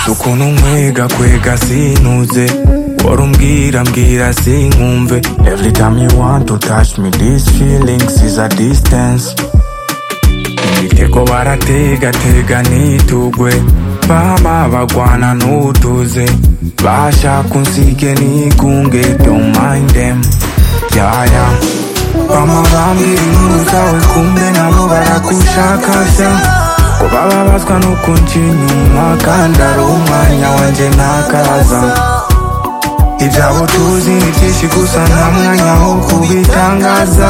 ukuntu nkwega kwega sinuze wari umbwira mbwira sinkumve every time you want to touch me these feelings is a distance ibitego barategatega nitugwe bama bagwana n'utuze bashaka unsige nigunge don't mind them yeah, yeah. bama bambwira inkuru zawe kumbe nabo baragushaka se ngo bababazwa nuko nca inyuma kandi ari umwanya wanjye ntakaza ibyabo tuzi ni byinshi gusa nta mwanya wo kubitangaza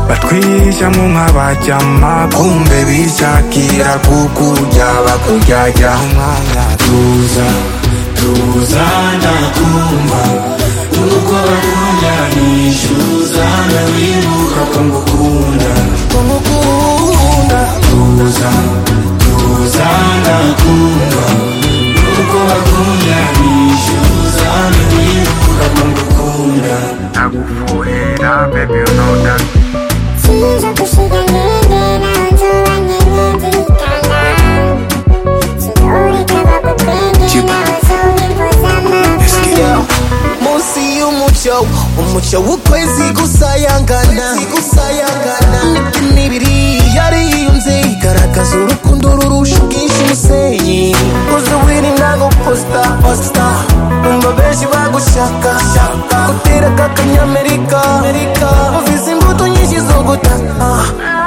batwihishamo nk'abaryama kumbe bishakira kukurya bakuryarya umwanya tuza tuza ndakumva nuko bakunda nishyuza ndawibuka ko ngukunda ko ngukunda tuza tuza ndakumva nuko bakunda nishyuza ndawibuka ko ngukunda ndagufurira baby you know that Sinzi gusiga intege nanjye uranyine ndikanga Sinurike bagukwenge nazo nifuza amapfa munsi y'umucyo umucyo w'ukwezi gusayangana gusayangana n'imibiri yariyunze igaragaza urukundo rurusha ubwinshi umusenyi uzi wiri ntago posita posita numva benshi bagushaka shaka gutera k'akanyamerika uvize imbuto nyinshi zo gutaka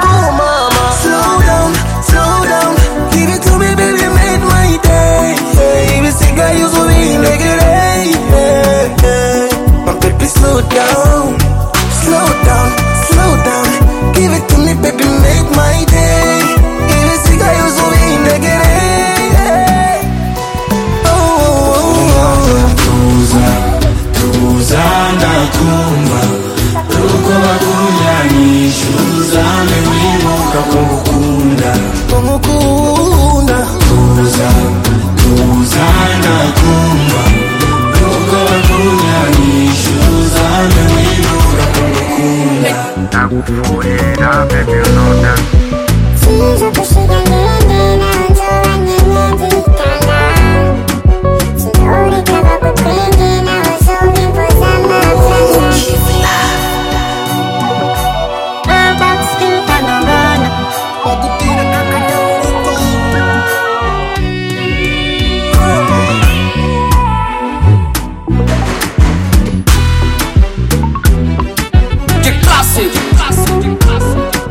oh mama slow down slow down give it to me baby made my day ibisigaye uzi ubindegereye my baby slow down slow down slow down give it to me baby make my day ibisigaye uzi ubindegereye tuza tuza ndakumva nuko bakunda nishyuza ndawibuka ko ngukunda ngukunda tuza tuza ndakumva nuko bakunda nishyuza ndawibuka ko ngukunda ndagufurira baby you know that Sinzi gusiga intege nanjye uranyine ndikanga Sinurike bagukwenge nazo nifuza amapfa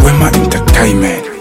wema entertainment